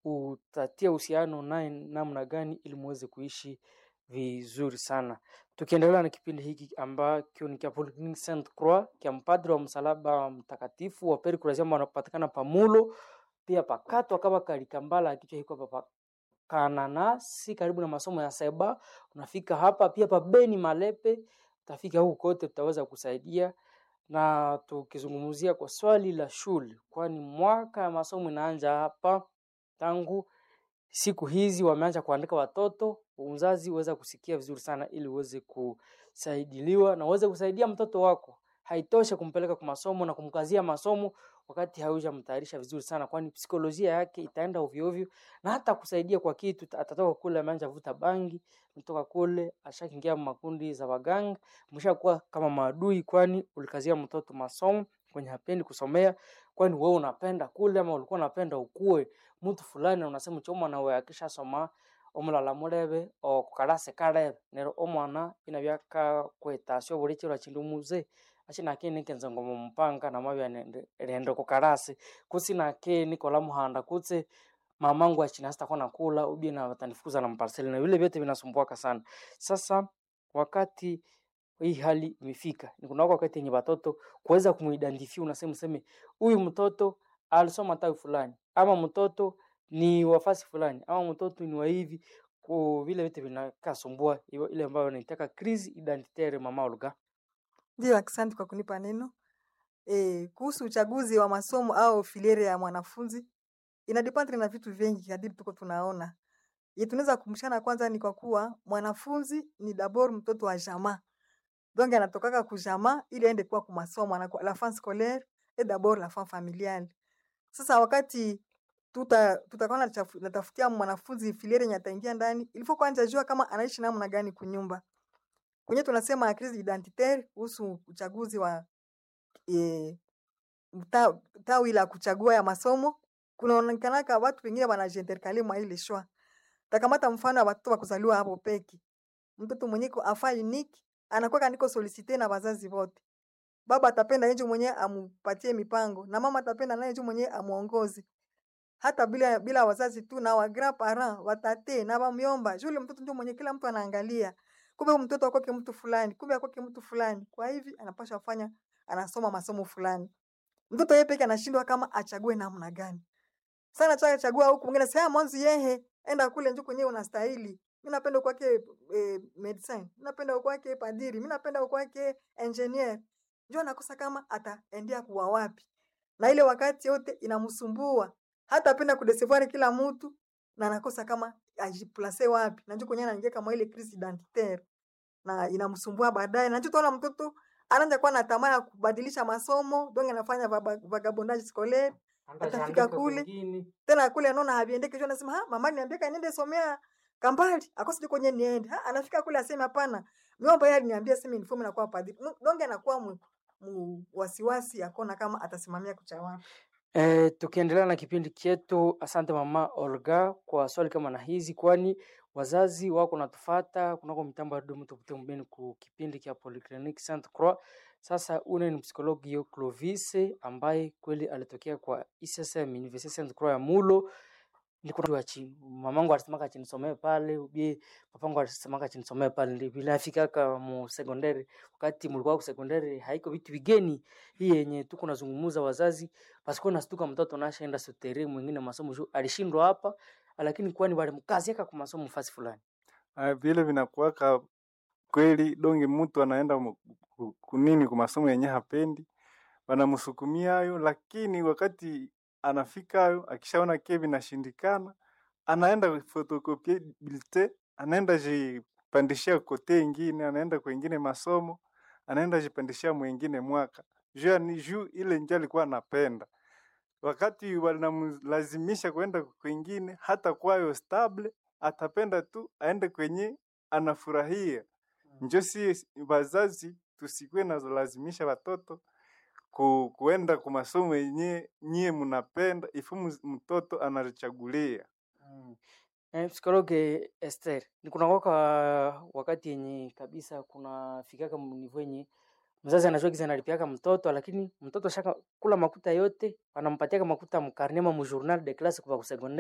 utatia uhusiano naye namna gani ili muweze kuishi vizuri sana. Tukiendelea na kipindi hiki ambacho ni cha Polyclinic Saint Croix cha mpadri wa msalaba mtakatifu wa Peri Kurasema wanapatikana Pamulo pia pakatwa kama kalikambala kichwa hiko papa kananasi karibu na masomo ya seba unafika hapa pia pa Beni Malepe utafika huku kote tutaweza kusaidia na tukizungumzia kwa swali la shule kwani mwaka ya masomo inaanza hapa tangu siku hizi wameanza kuandika watoto uzazi uweza kusikia vizuri sana ili uweze kusaidiliwa na uweze kusaidia mtoto wako haitoshe kumpeleka kwa masomo na kumkazia masomo wakati haujamtayarisha vizuri sana, kwani psikolojia yake itaenda ovyo ovyo, na hata kusaidia kwa kitu. Atatoka kule ameanza vuta bangi, kutoka kule ashakiingia makundi za waganga, mshakuwa kama maadui, kwani ulikazia mtoto masomo kwenye hapendi kusomea, kwani wewe unapenda kule ama ulikuwa unapenda ukue mtu fulani, na unasema choma na wewe akisha soma omulala mulebe okukalase kalebe nero omwana inabyaka kwetasya buli chiro chindu muze achinake nikenze ngomo mpanga namabya nende rende kukalasi kutsi nake nikola muhanda kutse mamangu achina sitakuwa nakula ubie na watanifukuza na mparseli na vile vyote vinasumbuaka sana sasa wakati hii hali imefika ni kuna wakati yenye watoto kuweza kumuidentify unasema useme huyu mtoto alisoma tawi fulani ama mtoto ni wafasi fulani ama mtoto ni wa hivi ku vile vitu vinakasumbua hiyo ile ambayo naitaka crise identitaire mama Olga. Ndio, asante kwa kunipa neno. E, kuhusu uchaguzi wa masomo au filiere ya mwanafunzi inadependre na vitu vingi kadiri tuko tunaona. Ye tunaweza kumshana kwanza ni kwa kuwa mwanafunzi ni dabord mtoto wa jamaa. Donc anatokaka ku jamaa ili aende kuwa ku masomo anakuwa la fin scolaire et d'abord la fin familiale. Sasa wakati tuta tutakuwa nachafu- natafutia mwanafunzi filiere yenye ataingia ndani, ilifo kwanza jua kama anaishi namna gani kunyumba. Kwenye tunasema crise identitaire kuhusu uchaguzi wa e, mta, tawi la kuchagua ya masomo, kunaonekanaka watu wengine wanajiinterkale mwa ile shwa. Takamata mfano wa watoto wa kuzaliwa hapo peki, mtoto mwenye ko afa unique anakuwa niko solicite na wazazi wote. Baba atapenda yeye mwenye amupatie mipango na mama atapenda naye yeye mwenye amuongoze hata bila bila wazazi tu na wa grand parent watate na bamyomba yule mtoto ndio mwenye kila mtu anaangalia kumbe huyu mtoto akwake mtu fulani kumbe akwake mtu fulani kwa hivi anapaswa kufanya anasoma masomo fulani mtoto yeye peke anashindwa kama achague namna gani sana cha chagua huku mwingine sema mwanzo yehe enda kule njoo kwenyewe unastahili mimi napenda kwake eh, medecin mimi napenda kwake padiri mimi napenda kwake engineer njoo anakosa kama ataendea kuwa wapi na ile wakati yote inamsumbua hata apenda kudecevoir kila mtu na anakosa kama ajiplace wapi na njoo kwenyewe anaingia kama ile crise identitaire na inamsumbua baadaye na njoo tunaona mtoto anaanza kuwa na tamaa ya kubadilisha masomo donc anafanya vaba- vagabondage scolaire atafika kule tena kule anaona haviendeki kesho anasema ha mama niambia kaniende somea kambali akosi kwenye niende ha anafika kule aseme hapana miomba yeye aliniambia sema uniform na kuwa padri Nu- donge anakuwa mu, mu wasiwasi akona kama atasimamia kucha wapi E, tukiendelea na kipindi chetu, asante mama Olga kwa swali kama na hizi, kwani wazazi wako natufata kunako mitambo ya Dumu Tupite Mbeni ku kipindi cha Polyclinic Saint Croix. Sasa une ni psikologi yo Clovis ambaye kweli alitokea kwa ISSM University Saint Croix ya Mulo niko wa chini. Mamangu alisemaka chinisomee pale, ubie papangu alisemaka chinisomee pale, ndio vile afikaka mu sekondari. Wakati mulikuwa ku sekondari haiko vitu vigeni hii yenye tuko nazungumuza wazazi pasikuwa nastuka mtoto nashaenda sotere mwingine masomo juu alishindwa hapa, lakini kwani walimkaziaka kwa masomo fasi fulani. Ah, vile vinakuwaka kweli donge mtu anaenda mu- ku- kunini kwa masomo yenye hapendi wanamsukumia hayo, lakini wakati anafika hayo akishaona ke vinashindikana, anaenda fotokopie bulletin, anaenda jipandishia kote ingine, anaenda kwengine masomo, anaenda jipandishia mwingine mwaka juu ni juu ile ndio alikuwa anapenda. Wakati wanamlazimisha kwenda kwingine, hata kwayo stable, atapenda tu aende kwenye anafurahia. Njo si wazazi tusikuwe nazolazimisha watoto ku, kuenda kwa masomo yenye nyie mnapenda, ifu mus- mtoto anachagulia. Mm. Eh, psikologe Esther, ni kuna waka wakati yenye kabisa kuna fikaka mnivo yenye mzazi anajua giza analipiaka mtoto lakini mtoto shaka kula makuta yote anampatiaka makuta mkarnema mu journal de classe kwa kusegondari